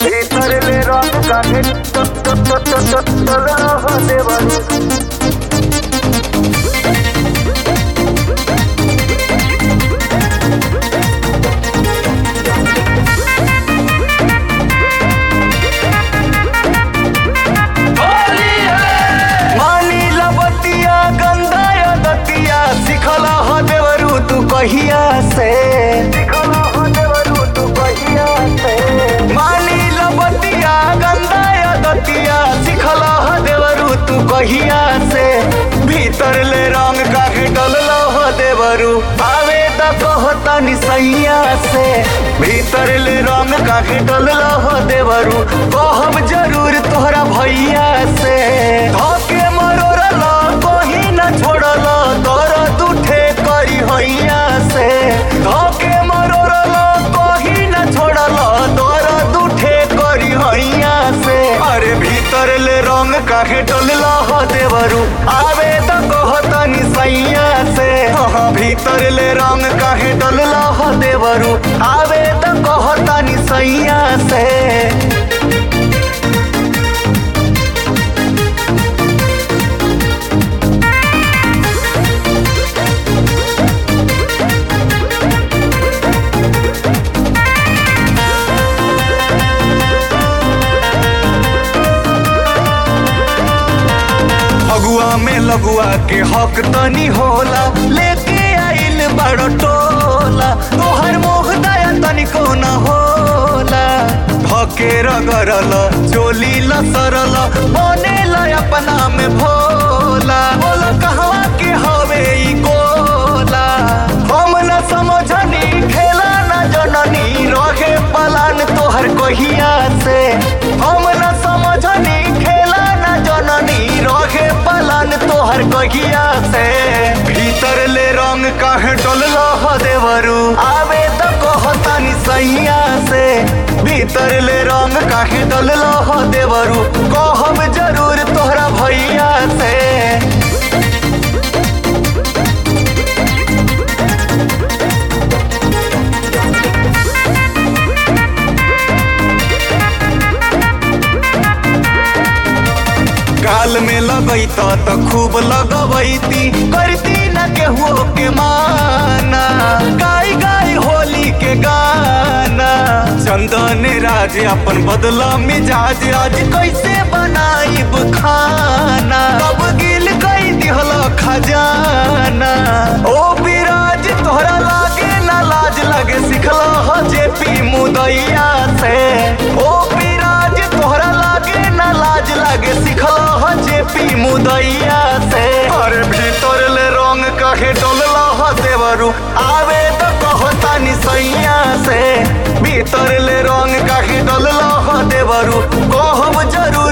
भीतर ले रंग काहे देवरू मानी लबतिया गंदा दतिया सिखल ह देवरू तू कहिया से मानी लबतिया गंदा दतिया सिखल ह देवरू तू कहिया से भीतर ले रंग काहे डलल ह देवरू आवे त कहतनी सैया से भीतर ले रंग काहे डलल ह देवरू कहब जरूर तोहरा भैया से धके मरोरल कहीं न छोड़ल दर्द उठे करी हैया से धके मरोरल कहीं न छोड़ल दर्द उठे करी हैया से अरे भीतर ले रंग काहे डलल ह देवरू आवे त कहतनी सैया से हाँ भीतर ले रंग काहे डलल ह देवरू आवे त कहतनी सैया से फगुआ में लगुआ के हक तनी होला लेके आइल बड़ टोला तोहर मोह दया तनिको न होला धके रगरल चोली लसरल बनेल अपना में भोला बोल कहवा के हवे ई गोला हम न समझनी खेला न जननी रहे पलान तोहर कहिया से हम न समझनी खेला न जननी रहे पलान तोहर कहिया से भीतर ले रंग काहे डोलल ह देवरू आवे त कहतनी सैया से भीतर ले रंग काहे डोलल ह देवरू कहब जरूर तोहरा भैया से गाल में लगैत त खूब लगबैती करती न केहू के माना गाय गाय होली के गाना चंदन राज अपन बदला मिजाज आज कैसे बनाइब खाना कब गिल कई दिहल खजाना ओ विराज तोहरा लागे ना लाज लगे सिखल ह जेपी मुदैया से ओ विराज तोहरा लागे ना लाज लगे सिखल ह जेपी मुदैया से अरे भीतर ले रंग काहे डोलल ह देवरू आवे त कहतानी सैया से भीतर ले रंग काहे डोलल ह देवरू कहब जरूर